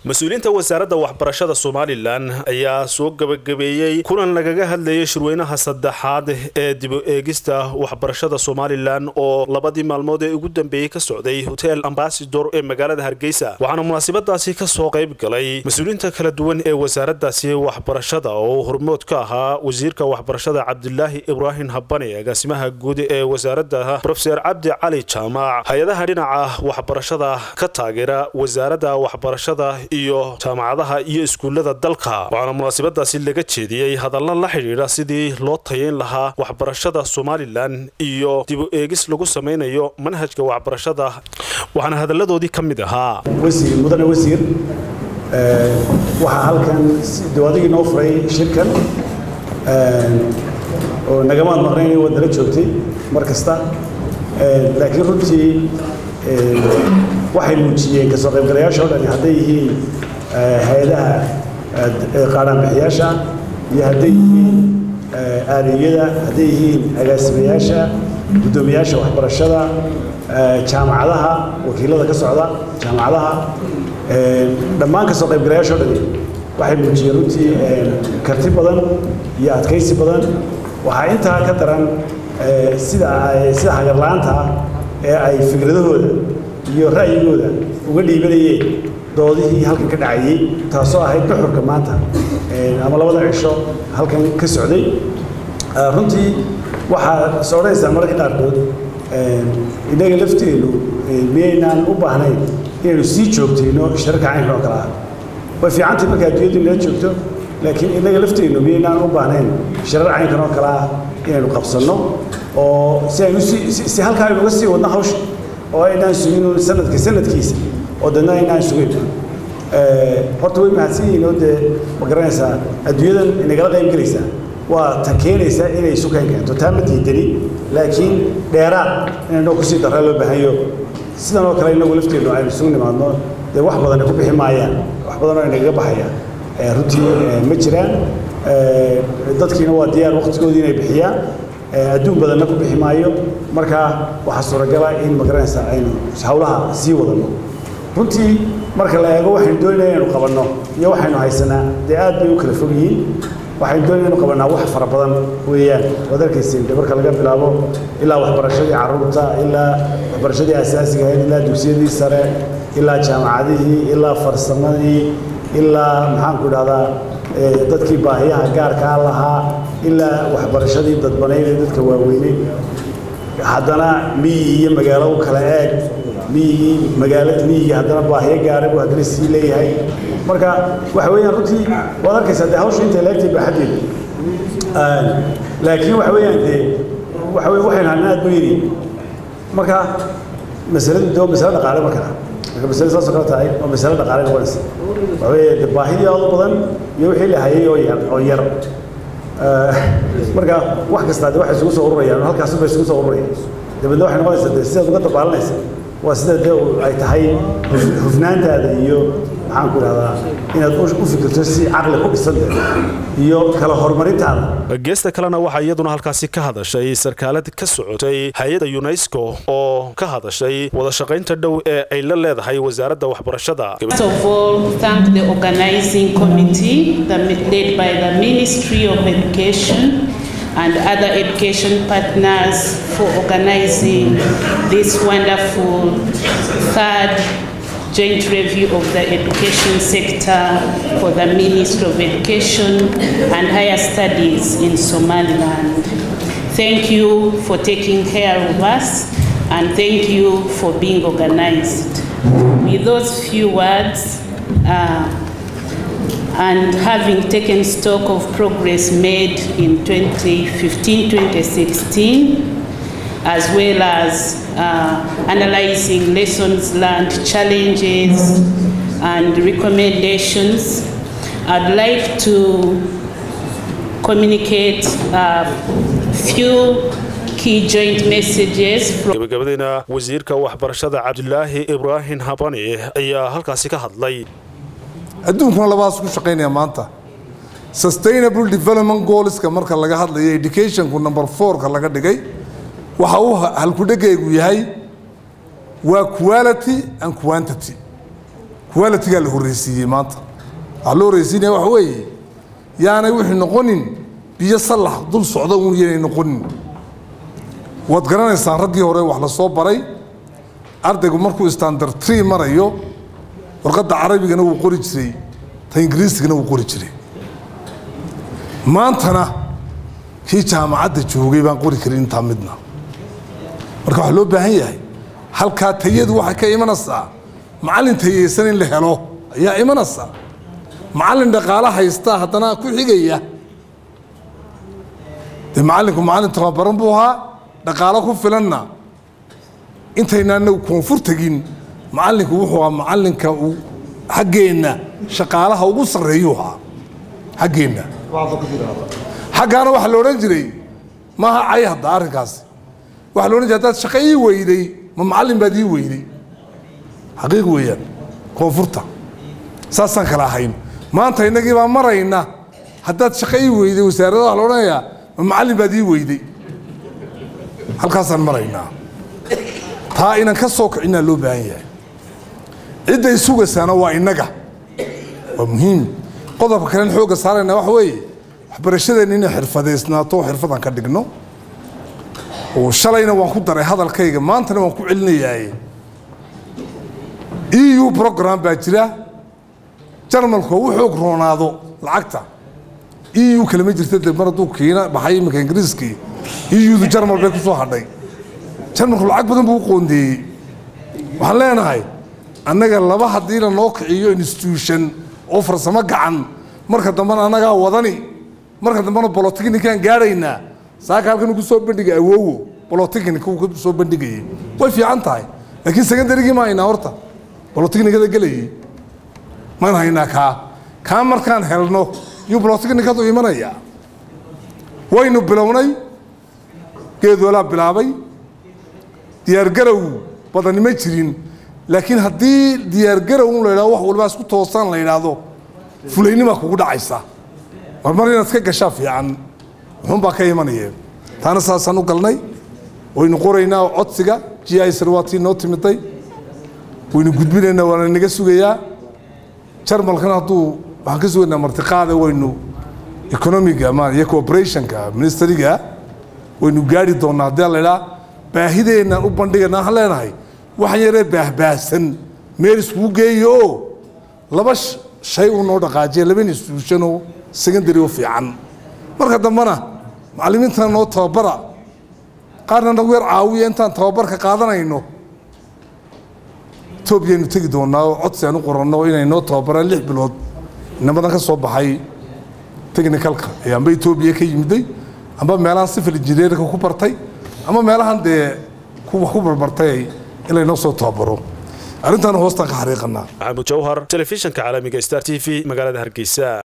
mas-uuliyiinta wasaaradda waxbarashada somalilan ayaa soo gabagabeeyey kulan lagaga hadlayay shirweynaha saddexaad ee dib u eegista waxbarashada somalilan oo labadii maalmood ee ugu dambeeyey ka socday hotel ambasador ee magaalada hargeysa waxaana munaasabadaasi kasoo qayb galay mas-uuliyiinta kala duwan ee wasaaraddaasi waxbarashada oo hormood ka ahaa wasiirka waxbarashada cabdilaahi ibraahim habane agaasimaha guud ee wasaaradda rofeer cabdi cali jaamac hay-adaha dhinaca waxbarashada ka taageera wasaaradda waxbarashada iyo jaamacadaha iyo iskuullada dalka waxaana munaasabadaasi laga jeediyey hadalla la xidhiidha sidii loo tayeyn lahaa waxbarashada somalilan iyo dib u eegis lagu samaynayo manhajka waxbarashada waxaana hadalladoodii ka mid ahaa wasiir mudane wasiir waxaa halkan dawaadigii noo furay shirkan oo nagamaad maqnayn waad nala joogtay mar kasta laakiin runtii waxay muujiyeen kasoo qaybgalayaasha o dhani hadday yihiin hay-adaha qaadhaanbixiyaasha iyo hadday yihiin aaliyada hadday yihiin agaasimayaasha guddoomiyaasha waxbarashada jaamacadaha wakiilada ka socda jaamacadaha dhammaan kasoo qaybgalayaasha o dhani waxay muujiyeen runtii karti badan iyo adkaysi badan waxaa intaa ka daran sida sida hagarla-aanta ah ee ay fikradahooda iyo ra'yigooda uga dhiibanayeen doodihii halkan ka dhacayey taasoo ahayd duxurka maanta ama labada cisho halkan ka socday runtii waxaa is odhanaysaa mararka qaarkood innaga lafteennu miyaynaan u baahnayn inaynu sii joogtayno shirarka caynkan oo kale ah way fiicantay marka adduunyaddu inala joogto laakiin innaga lafteennu miyaynaan u baahnayn shirar caynkan oo kale ah inaynu qabsanno oo si aynu si halkaa aynu uga sii wadno hawsha oo aynaan sugin sanadka sanadkiisa oo dadna aynaan sugayn horta way mahadsan yihiin oo dee ma garanaysaa adduunyadan inagala qayb gelaysaa waa ta keenaysaa inay sukan keento taa ma diidani laakiin dheeraad inaynoo kusii darra loo baahanyo sidan oo kale inagu lafteennu aynu isugu nimaadno dee wax badan ay ku bixi maayaan wax badan oo inagaga baxaya runtii ma jiraan dadkiina waa diyaar waqtigoodii inay bixiyaan adduun badanna ku bixi maayo markaa waxaa suuragala in magaranaysaa aynu hawlaha sii wadano runtii marka la eego waxaynu doonayna inaynu qabanno iyo waxaynu haysanaa dee aad bay u kala fog yihiin waxaynu doonayna inaynu qabannaa wax fara badan weeyaan waad arkaysiin de marka laga bilaabo ilaa waxbarashadii carruurta ilaa waxbarashadii asaasiga ahayd ilaa dugsiyadii sare ilaa jaamacadihii ilaa farsamadii ilaa maxaanku idhahdaa dadkii baahiyaha gaarkaa lahaa ilaa waxbarashadii dadbanayd ee dadka waaweynay haddana miyi iyo magaalo u kala eeg miyigii magaala miyigii haddana baahiyo gaara buu haddana sii leeyahay marka waxa weeyaan runtii waad arkaysaa dee hawsha intay leegtay baaxaddeedu laakiin waxa weeyaan dee waxa weye waxaynu hadna aad buu yidhi marka masaladu dee waa masalo dhaqaale markaa marka masale saasoo kale tahay waa masalo dhaqaale noqonaysa waxa weeye dee baahidii aad u badan iyo wixii la hayay oo yar oo yar marka wax kastaa de waxay isugu soo ururayaan halkaas bay isugu soo ururayaan dabeedna waxay noqonaysaa de sidaad uga dabaalanaysa waa sida de ay tahay hufnaantaada iyo maxaan ku idhahdaa inaad u fikirto si caqli ku dhisante iyo kala horumarintaada geesta kalena waxaa iyaduna halkaasi ka hadashay sarkaalad ka socotay hay-adda unesco oo ka hadashay wada shaqaynta dhow ee ay la leedahay wasaaradda waxbarashada First of all, thank the organizing committee that led by the Ministry of Education and other education partners for organizing this wonderful third joint review of the education sector for the Ministry of Education and Higher Studies in Somaliland. Thank you for taking care of us and thank you for being organized. With those few words, uh, and having taken stock of progress made in 2015-2016, as well as uh, analyzing lessons learned, challenges, and recommendations, I'd like to communicate a few key joint messages from gabagabadeyna wasiirka waxbarashada cabdilaahi ibraahim habane ayaa halkaasi ka hadlay adduunkuna labaas ku shaqaynaya maanta sustainable development goalska marka laga hadlayo educationku number fourka laga dhigay waxa uu halkudhegaygu yahay waa quality and quantity qualitigaa la horreysiiyey maanta waxaa loo horreysiinaya waxa weeye yaanay wixii noqonin biyo sallax dul socda uun yaanay noqonin waad garanaysaan raggii hore wax la soo baray ardaygu markuu standard tree marayo warqadda carabigana wuu qori jiray ta ingiriisigana wuu qori jiray maantana kii jaamacadda joogay baan qori karin intaa midna marka waxaa loo baahan yahay halkaa tayadu waxay ka imanaysaa macallin tayeysan in la helo ayaa imanaysa macallin dhaqaalo haystaa haddana ku xigaya dee macallinku macallin tababaran buu ahaa dhaqaalo ku filanna intaynaana koonfur tegin macallinku wuxuu ahaa macallinka uu xaggeenna shaqaalaha ugu sarreeyuu ahaa xaggeenna xaggaana waxaa la odhan jiray maaha cay hadda arrinkaasi waxaa la odhan jiray haddaad shaqo ii weyday ma macallin baad ii weyday xaqiiq weeyaan koonfurta saasaan kala ahayn maanta innagii baa marayna haddaad shaqo ii weyday wasaarada waxa la odhanayaa ma macallin baad ii weyday halkaasaan maraynaa taa inaan ka soo kicinaa loo baahan yahay cidday sugaysaana waa innaga waa muhiim qodobka kalen xoogga saarayna waxa weeye waxbarashadeenna inay xirfadeysnaato oo xirfadan ka dhigno oo shalayna waan ku daray hadalkayga maantana waan ku celinayaaye eu program baa jira jarmalku u xoog roonaado lacagta eu kalama jirta de mar hadduu kiina baxay iminka ingiriiskii eudu jarmal bay ku soo hadhay jarmalku lacag badan buu u qoondeeyey waxaan leenahay annaga laba haddii la noo kiciyo institution oo farsamo gacan marka dambena annagaa wadani marka dambena bolotechnikaan gaadhaynaa saaka halkan ugu soo bandhigay awowo bolotechnica uu ku soo bandhigayay way fiican tahay laakiin secondarygii ma haynaa horta bolotechnicada gelayay maan haynaa kaa kaa markaan helno yuu bolotechnicadu imanayaa waynu bilownay geedoolaa bilaabay diyaargarow badani ma jirin laakiin haddii diyaargarow un la yidhahdo wax walbaa isku toosaan la yidhaahdo fulaynima kugu dhacaysa marmar inaad ka gashaa fiican wuxuunbaa ka imanayeen taana saasaan u galnay waynu qoraynaa codsiga g i sarwaatii noo timiday waynu gudbinaynaa waana naga sugayaa jarmalkana hadduu waxaan ka sugaynaa martiqaada waynu economiga ma iyo cooperationka ministeriga waynu gaari doonaa haddii la idhaa baahideennan u bandhigayna waxaan leenahay waxaan yaree baahbaahsan meel iskugu geeyo oo laba shay uu noo dhaqaajiya laba institution oo secondary oo fiican marka dambena macallimiintana noo tababara qaarna nagu yar caawiya intaan tababarka qaadanayno etoobiyaynu tegi doonaa oo codsi aan u qoranno inay noo tababaraan lix bilood inamadan ka soo baxay technicalka ee amba etoobiya ka yimiday amba meelahan civil engineerka ku bartay ama meelahan dee wax ku barbartay in laynoo soo tababaro arrintaana hoostaan ka xariiqanaa maxamuud jawhar telefishinka caalamiga star t v magaalada hargeysa